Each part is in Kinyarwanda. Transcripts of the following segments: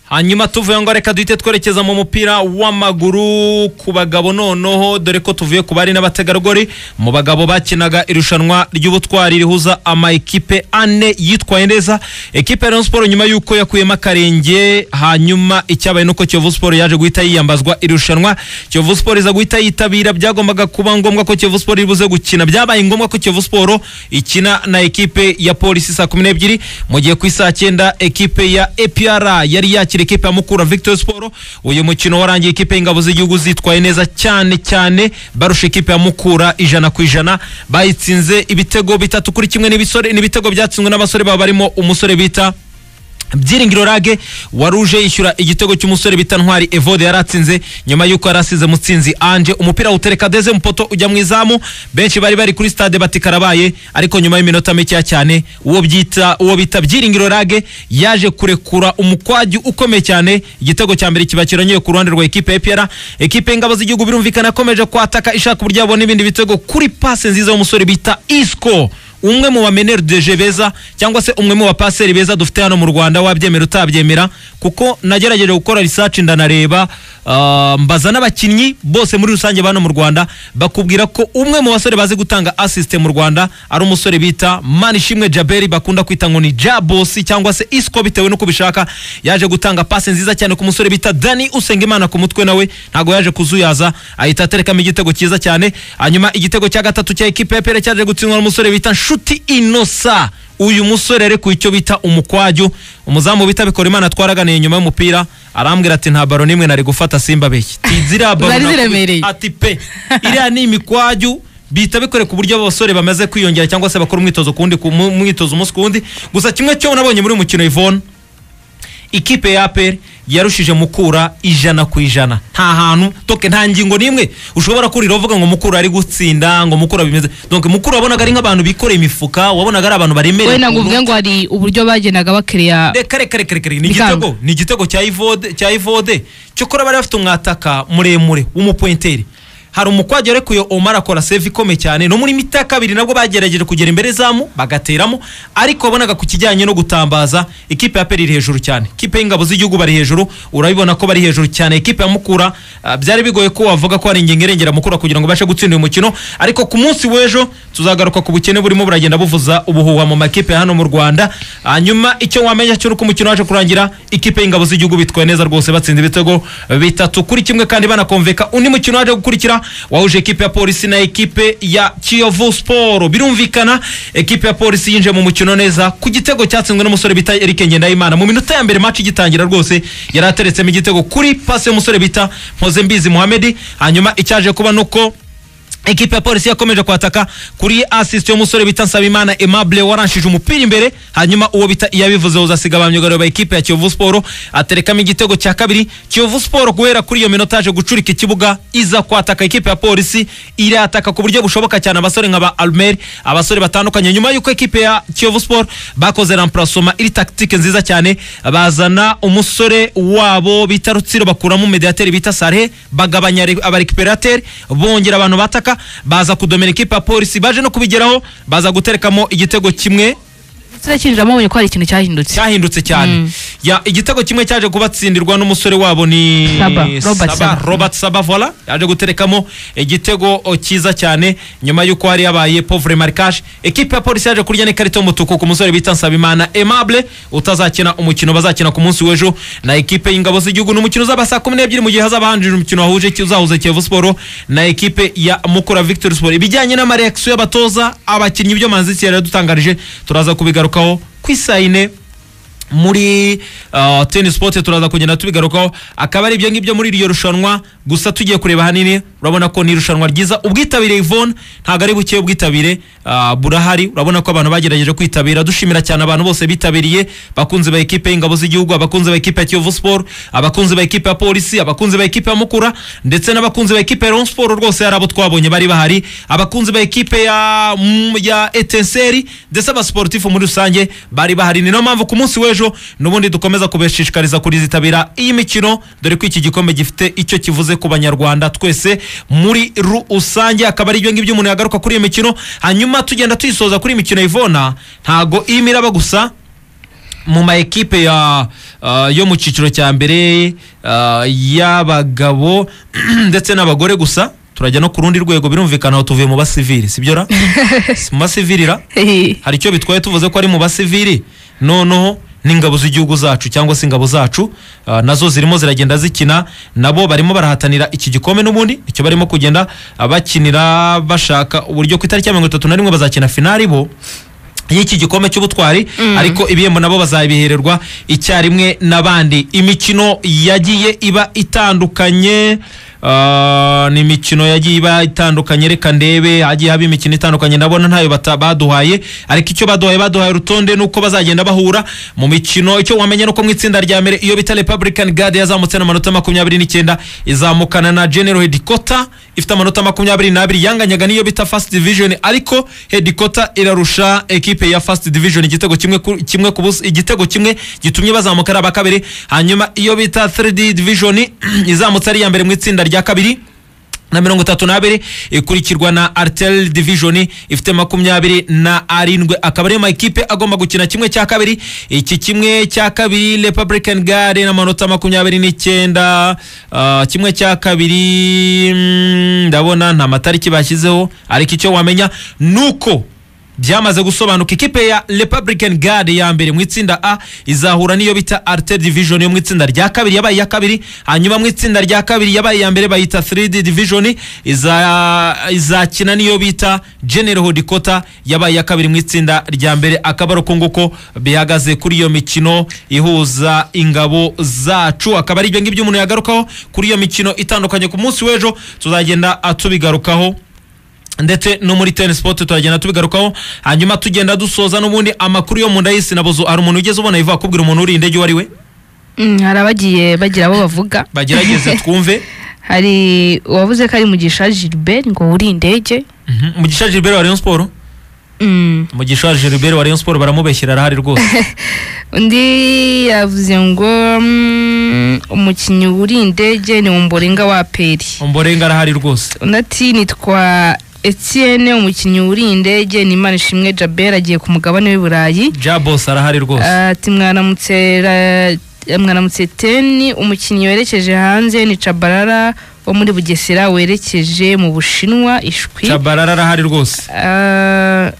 hanyuma tuvuye ngo reka duhite twerekeza mu mupira w'amaguru ku bagabo noneho dore ko tuvuye ku bari n'abategarugori mu bagabo bakinaga irushanwa ry'ubutwari rihuza amakipe ane yitwaye neza ekipe ya Rayon Sports nyuma y'uko yakuyemo akarenge hanyuma icyabaye nuko Kiyovu Sports yaje guhita yiyambazwa irushanwa Kiyovu Sports iza guhita yitabira byagombaga kuba ngombwa ko Kiyovu Sports ibuze gukina byabaye ngombwa ko Kiyovu Sports ikina na ekipe ya Polisi saa kumi n'ebyiri mu gihe ku isaa cyenda ekipe ya APR yari yakira ekipe ya Mukura Victory Sport uyu mukino warangiye ekipe y'ingabo z'igihugu zitwaye neza cyane cyane barusha ekipe ya Mukura ijana ku ijana bayitsinze ibitego bitatu kuri kimwe n'ibisore n'ibitego byatsinzwe n'abasore baba barimo umusore bita byiringiro rage waruje yishyura igitego cy'umusore bita ntwari evode yari atsinze nyuma y'uko yari asize mutsinzi anje umupira utereka deze mu poto ujya mu izamu benshi bari bari kuri stade bati karabaye ariko nyuma y'iminota mikeya cyane uwo byita uwo bita byiringiro rage yaje kurekura umukwaju ukomeye cyane igitego cya mbere kiba kironyeye ku ruhande rwa ekipe ya EPR ekipe y'ingabo z'igihugu birumvikana yakomeje kwataka ishaka uburyo yabona ibindi bitego kuri pase nziza y'umusore bita isco umwe mu bameneri deje beza cyangwa se umwe mu bapaseri beza dufite hano mu Rwanda wabyemera utabyemera kuko nagerageje gukora research ndanareba ah, mbaza n'abakinnyi bose muri rusange bano mu Rwanda bakubwira ko umwe mu basore bazi gutanga assist mu Rwanda ari umusore bita Manishimwe Jaberi bakunda kwita ngo ni Jabosi cyangwa se Isco bitewe n'uko bishaka yaje gutanga passe nziza cyane ku musore bita Dani Usengimana ku mutwe nawe ntago yaje kuzuyaza ahita aterekamo igitego cyiza cyane hanyuma igitego cya gatatu cya ekipe ya Pere cyaje gutsindwa n'umusore bita Nshuti Innocent uyu musore ari ku icyo bita umukwaju umuzamu bita Bikorimana twaraganiye nyuma y'umupira arambwira ati nta baro n'imwe nari gufata simba beshyi tizira baro Zari nakubise." ziremereye. ati pe iriya ni imikwaju bihita bikore ku buryo abasore bamaze kwiyongera cyangwa se bakora umwitozo ku wundi ku mu- mwitozo umunsi ku wundi gusa kimwe cyo nabonye muri uyu mukino Yvonne ikipe ya APR yarushije mukura ijana ku ijana nta hantu toke nta ngingo n'imwe ushobora kurira uvuga ngo mukura ari gutsinda ngo mukura bimeze donc mukura wabonaga ari nk'abantu bikoreye imifuka wabonaga ari abantu baremereye wenda ngo uvuge ngo hari uburyo bagendaga bakiriya reka reka reka reka reka. ni Bikanga. igitego ni igitego cya ivode cya ivode cyokora bari bafite umwataka muremure w'umupointeri hari umukwajya arekuye Omar akora save ikomeye cyane no muri mita ya kabiri nabwo bagerageje kugera imbere zamu bagateramo ariko wabonaga ku kijyanye no gutambaza ikipe ya peri iri hejuru cyane ikipe y'ingabo z'igihugu bari hejuru urabibona ko bari hejuru cyane ikipe ya mukura ah, byari bigoye ko wavuga ko hari ingingo irengera mukura kugira ngo ibashe gutsinda uyu mukino ariko ku munsi w'ejo tuzagaruka ku bukene burimo buragenda buvuza ubuhuha mu makipe ya hano mu Rwanda hanyuma icyo wamenya cyo uko umukino waje kurangira ikipe y'ingabo z'igihugu bitwaye neza rwose batsinze ibitego bitatu kuri kimwe kandi banakomveka undi mukino waje gukurikira wahuje ekipe ya polisi na ekipe ya Kiyovu Sport birumvikana ekipe ya polisi yinjiye mu mukino neza ku gitego cyatsinzwe n'umusore bita Eric Ngendahimana mu minota ya mbere match igitangira rwose yari ateretsemo igitego kuri pase y'umusore bita Mpozembizi Mohamed hanyuma icyaje kuba nuko ekipe ya polisi yakomeje kwataka kuri assist y'umusore bita Nsabimana Aimable waranshije umupira imbere hanyuma uwo bita iyabivuze uzasiga ba myugariro ba ekipe ya Kiyovu Sport aterekamo igitego cya kabiri Kiyovu Sport guhera kuri iyo minota yaje gucurika ikibuga iza kwataka ekipe ya polisi irataka ku buryo bushoboka cyane abasore nka ba Almer abasore batandukanye nyuma y'uko ekipe ya Kiyovu Sport bakoze remplacement iri tactique nziza cyane bazana umusore wabo bita Rutsiro bakuramo mediateur bita Sare bagabanya re- abarekiperateri bongera abantu bataka baza kudomera ekipe ya polisi baje no kubigeraho baza guterekamo igitego kimwe kiriya kinjiramo babonye ko hari ikintu cyahindutse cyahindutse cyane ya igitego kimwe cyaje kubatsindirwa n'umusore wabo ni Saba, Robert Saba. Robert Saba vola yaje guterekamo igitego o, cyiza cyane nyuma y'uko hari yabaye pauvre marquage ekipe ya polisi yaje kurya n'ikarita y'umutuku ku musore bita Nsabimana Aimable utazakina umukino bazakina ku munsi w'ejo na ekipe y'ingabo z'igihugu n'umukino uzaba saa kumi n'ebyiri mu gihe hazaba hanjira umukino wahuje uzahuze Kiyovu Sport na ekipe ya Mukura Victory Sport ibijyanye n'amareaksiyo y'abatoza abakinnyi byo Manzi Thierry yadutangarije turaza kubigarukaho ku isaha ine muri uh, tennis sport turaza kugenda tubigarukaho akaba ari ibyo ngibyo muri iryo rushanwa gusa tugiye kureba hanini urabona ko ni irushanwa ryiza ubwitabire Yvonne ntabwo ari buke ubwitabire uh, burahari urabona ko abantu bagerageje kwitabira dushimira cyane abantu bose bitabiriye bakunzi ba ekipe y'ingabo z'igihugu abakunzi ba ekipe ya Kiyovu Sport abakunzi ba ekipe ya Polisi abakunzi ba ekipe ya Mukura ndetse n'abakunzi ba ekipe ya Rayon Sport rwose hari abo twabonye bari bahari abakunzi ba ekipe ya mm, ya Etenseri ndetse abasportifu muri rusange bari bahari ni niyo mpamvu ku munsi w'ejo n'ubundi dukomeza kubashishikariza kurizitabira iyi mikino dore ko iki gikombe gifite icyo kivuze ku banyarwanda twese muri rusange akaba ari ibyo ngibyo umuntu yagaruka kuri iyi mikino hanyuma tugenda tuyisoza kuri iyi mikino ivona ntago irimo iraba gusa mu ma ekipe ya ah, yo mu cyiciro cya mbere ah, y'abagabo ndetse n'abagore gusa turajya no ku rundi rwego birumvikana aho tuvuye mu basivili sibyo ra Si mu basivili ra Ehe. hari icyo bitwaye tuvuze ko ari mu basivili noneho n'ingabo z'igihugu zacu cyangwa se ingabo zacu ah, nazo zirimo ziragenda zikina nabo barimo barahatanira iki gikombe n'ubundi icyo barimo kugenda ah, bakinira bashaka uburyo ku itariki ya mirongo itatu na rimwe bazakina finali bo y'iki gikombe cy'ubutwari ariko ibihembo nabo bazabihererwa icyarimwe n'abandi imikino yagiye iba itandukanye ah, ni imikino yagiye iba itandukanye reka ndebe hagiye haba imikino itandukanye ndabona ntayo bata- baduhaye ariko icyo baduhaye baduhaye urutonde nuko bazagenda bahura mu mikino icyo wamenya nuko mu itsinda rya mbere iyo bita Republican Guard yazamutse n'amanota makumyabiri n'icyenda izamukana na General Headquarter ifite amanota makumyabiri n'abiri yanganyaga n'iyo bita First Division ariko Headquarter irarusha ekipe ya First Division igitego kimwe ku, kimwe ku busa igitego kimwe gitumye bazamuka ari abakabiri hanyuma iyo bita 3D Division izamutse ari iya mbere mu itsinda rya kabiri na mirongo itatu n'abiri ikurikirwa na artel division ifite makumyabiri na arindwi akaba ariyo makipe agomba gukina kimwe cya kabiri iki kimwe cya kabiri republican gare n'amanota makumyabiri n'icyenda ah, kimwe cya kabiri mm, ndabona nta matariki bashyizeho ariko icyo wamenya nuko byamaze gusobanuka ikipe ya Republican Guard ya mbere mu itsinda A izahura n'iyo bita Arte Division yo mu itsinda rya kabiri yabaye iya kabiri hanyuma mu itsinda rya kabiri yabaye iya mbere bayita 3D Division iza izakina n'iyo bita General Hodikota yabaye iya kabiri mu itsinda rya mbere akaba ari uko nguko bihagaze kuri iyo mikino ihuza ingabo zacu akaba ari ibyo ngibyo umuntu yagarukaho kuri iyo mikino itandukanye ku munsi w'ejo tuzagenda atubigarukaho ndetse no muri ten sport turagenda tubigarukaho hanyuma tugenda dusoza n'ubundi amakuru yo mu nda y'isi nabozo hari umuntu ugeze ubona yivuga akubwira umuntu uri indege uwo ari we Mm, hari abagiye bagira abo bavuga bagerageze twumve hari uwavuze ko ari mugisha gilbert ngo uri indege Mhm. mugisha gilbert wa rayon sport Mm. mugisha gilbert wa rayon sport baramubeshyira arahari rwose undi yavuze ngo mm, umukinnyi uri indege ni umborenga wa peri umborenga arahari rwose undi ati nitwa etienne umukinnyi uri indege ni imanishimwe jabel agiye ku mugabane w'i burayi jabos arahari rwose ati mwaramutse ra- mwaramutse teni umukinnyi werekeje hanze ni cabarara wo muri bugesera werekeje mu bushinwa ishwi cabarara arahari rwose Ah,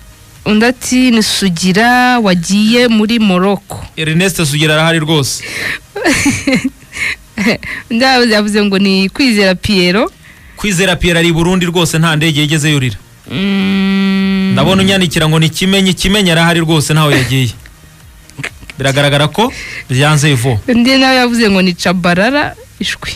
undi ati ni sugira wagiye muri morocco ernest sugira arahari rwose undi yavuze- yavuze ngo ni kwizera piero kwizera pierre ari i burundi rwose nta ndege yigeze yurira Mm, ndabona unyandikira ngo ni kimenyi kimenyi arahari rwose ntaho yagiye biragaragara ko byanze ivo undi nawe yavuze ngo ni cabarara ishwi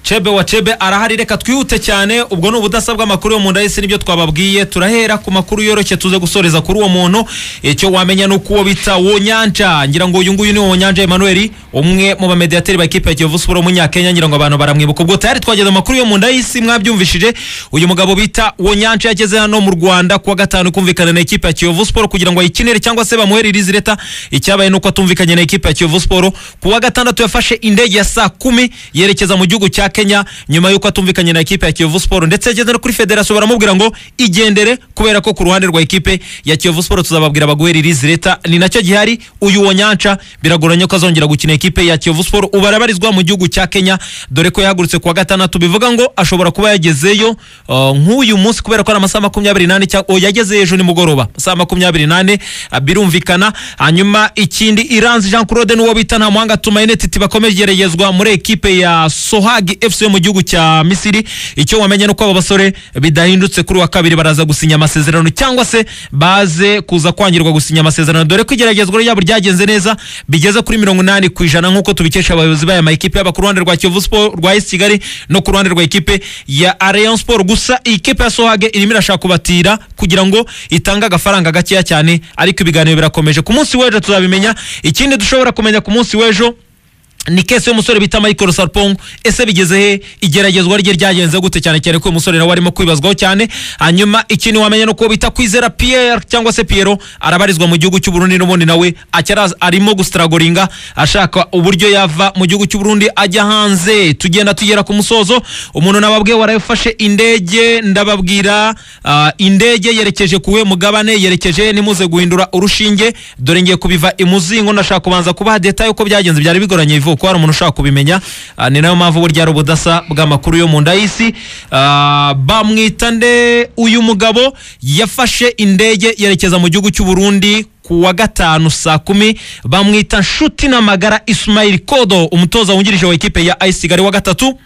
Chebe wa Chebe arahari reka twihute cyane ubwo ni ubudasa bw'amakuru yo mu nda y'isi nibyo twababwiye turahera ku makuru yoroshye tuze gusoreza kuri uwo muntu icyo wamenya ni uko uwo bita Wonyanja ngira ngo uyu nguyu ni Wonyanja Emmanuel umwe mu bamediateri ba kipe ya Kiyovu Sport w'umunyakenya ngira ngo abantu baramwibuka ubwo tayari twageze mu makuru yo mu nda y'isi mwabyumvishije uyu mugabo bita Wonyanja yageze hano mu Rwanda kuwa gatanu kumvikana na ekipe ya Kiyovu Sport kugira ngo ayikinire cyangwa se bamuheririze leta icyabaye nuko atumvikanye na ekipe ya Kiyovu Sport kuwa gatandatu yafashe indege ya saa kumi yerekeza mu gihugu cya Kenya nyuma yuko atumvikanye na ekipe ya Kiyovu Sport ndetse yageze no kuri federasiyo baramubwira ngo igendere kubera ko ku ruhande rwa ekipe ya Kiyovu Sport tuzababwira baguheririze leta ni nacyo gihari uyu Wonyanca biragoranye ko azongera gukina ekipe ya Kiyovu Sport ubu arabarizwa mu gihugu cya Kenya dore ko yahagurutse kuwa gatandatu bivuga ngo ashobora kuba yagezeyo uh, nk'uyu munsi kubera ko ari amasaha makumyabiri n'ane cyangwa oh, yageze ejo nimugoroba saa makumyabiri n'ane ah, birumvikana hanyuma ikindi iranzi jean claude n'uwo bita nta muhanga tumayinetiti bakomegerezwa muri ekipe ya sohagi fc yo mu gihugu cya misiri icyo wamenye nuko abo basore bidahindutse kuri wa kabiri baraza gusinya amasezerano cyangwa se baze kuza kwangirwa gusinya amasezerano dore ko igeragezwa ryabo ryagenze neza bigeze kuri mirongo inani ku ijana nk'uko tubikesha abayobozi b'aya makipe yaba ku ruhande rwa kiyovu sport rwa esi kigali no ku ruhande rwa ekipe ya Rayon Sport gusa iyi kipe ya Sohage irimo irashaka kubatira kugira ngo itange agafaranga gakeya cyane ariko ibiganiro birakomeje ku munsi w'ejo tuzabimenya ikindi dushobora kumenya ku munsi w'ejo ni kese y'umusore bita michael sarpong ese bigeze he igeragezwa rye ryagenze gute cyane cyane ko uyu musore nawe arimo kwibazwaho cyane hanyuma ikintu wamenya ni uko bita kwizera pierre cyangwa se piero arabarizwa mu gihugu cy'u Burundi n'ubundi nawe acyari arimo gusitaragoringa ashaka uburyo yava mu gihugu cy'u Burundi ajya hanze tugenda tugera ku musozo umuntu nababwiye warafashe indege ndababwira ah, indege yerekeje kuwe mugabane yerekeje nimuze guhindura urushinge dore ngiye kubiva imuzingo ndashaka kubanza kubaha detaye uko byagenze byari bigoranye ivu ko hari umuntu ushaka kubimenya Ah, ni nayo mpamvu burya ari ubudasa bw'amakuru yo mu nda y'isi Ah, bamwita nde uyu mugabo yafashe indege yerekeza mu gihugu cy'u Burundi ku wa gatanu saa kumi bamwita nshuti n'amagara Ismail Kodo umutoza wungirije wa ikipe ya AS Kigali wa gatatu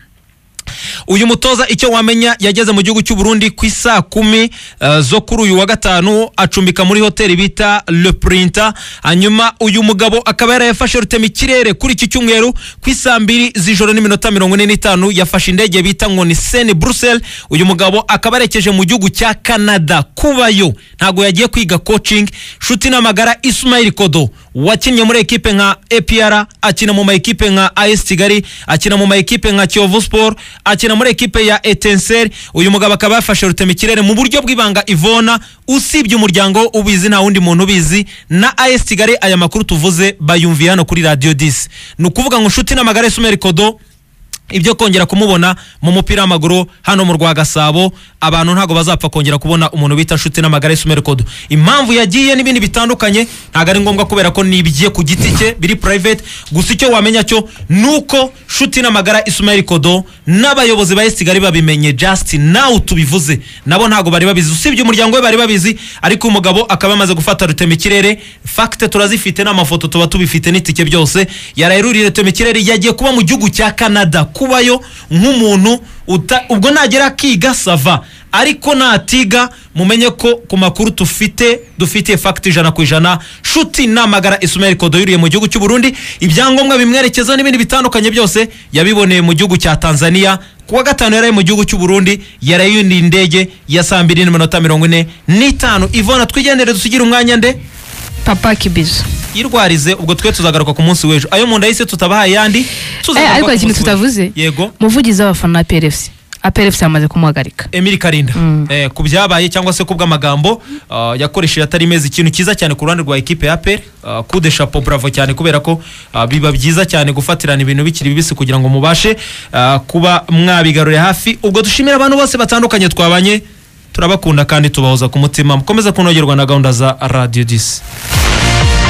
uyu mutoza icyo wamenya yageze mu gihugu cy'u Burundi ku isaa kumi eh, zo kuri uyu wa gatanu acumbika muri hoteli bita Le Printa hanyuma uyu mugabo akaba yarayafashe rutemikirere kuri iki cyumweru ku isaa mbiri z'ijoro n'iminota mirongo ine n'itanu yafashe indege bita ngo ni Sene Brussels uyu mugabo akaba yerekeje mu gihugu cya Canada kubayo ntago yagiye kwiga coaching nshuti n'amagara Ismail Kodo wakinnye muri ekipe nka APR akina mu ma ekipe nka AS Kigali akina mu ma ekipe nka Kiyovu Sport akina muri ekipe ya Etincelle uyu mugabo akaba yafashe rutemikirere mu buryo bw'ibanga Ivona usibye umuryango ubizi nta wundi muntu ubizi na AS Kigali aya makuru tuvuze bayumviye hano kuri Radio 10 ni ukuvuga ngo nshuti n'amagara Ismail Kodo ibyo kongera kumubona mu mupira w'amaguru hano mu rwa gasabo abantu ntabwo bazapfa kongera kubona umuntu bita nshuti n'amagare sumeri kodo impamvu yagiye n'ibindi bitandukanye ntabwo ari ngombwa kubera ko nibye ku giti cye biri private gusa icyo wamenya cyo ni uko nshuti n'amagara isumeri kodo n'abayobozi ba esigari babimenye just nawe tubivuze nabo ntabwo bari babizi usibye umuryango we bari babizi ariko uyu mugabo akaba yamaze gufata rutemikirere fagite turazifite n'amafoto tuba tubifite n'itike byose yarayiruriye rutemikirere yagiye kuba mu gihugu cya canada kubayo nk'umuntu uta- ubwo nagera akiga sava ariko natiga mumenye ko ku makuru tufite dufitiye fagiti ijana ku ijana nshuti namagara isumeri kodo yuriye mu gihugu cy'u burundi ibyangombwa bimwerekeza n'ibindi bitandukanye byose yabiboneye mu gihugu cya tanzania ku wa gatanu yaraye mu gihugu cy'u burundi yarayundi indege ya saa mbiri n'iminota mirongo ine n'itanu ivona twigendere dusigire umwanya nde papa kibizo irwarize ubwo twe tuzagaruka ku munsi w'ejo ayo mu nda yise tutabahaye ayandi eh, tuzagaruka ariko ku hari munsi ikintu w'ejo. tutavuze yego umuvugizi w'abafana wa PRFC APRFC yamaze kumuhagarika Emily Karinda Mm. eh, ku byabaye cyangwa se ku bw'amagambo ah, yakoresheje atari meza ikintu cyiza cyane ku ruhande rwa ekipe ya APR ah, coup de chapeau bravo cyane kubera ko ah, biba byiza cyane gufatirana ibintu bikiri bibisi kugira ngo mubashe ah, kuba mwabigarurira hafi ubwo dushimira abantu bose batandukanye twabanye turabakunda kandi tubahoza ku mutima mukomeza kunogerwa na gahunda za radio 10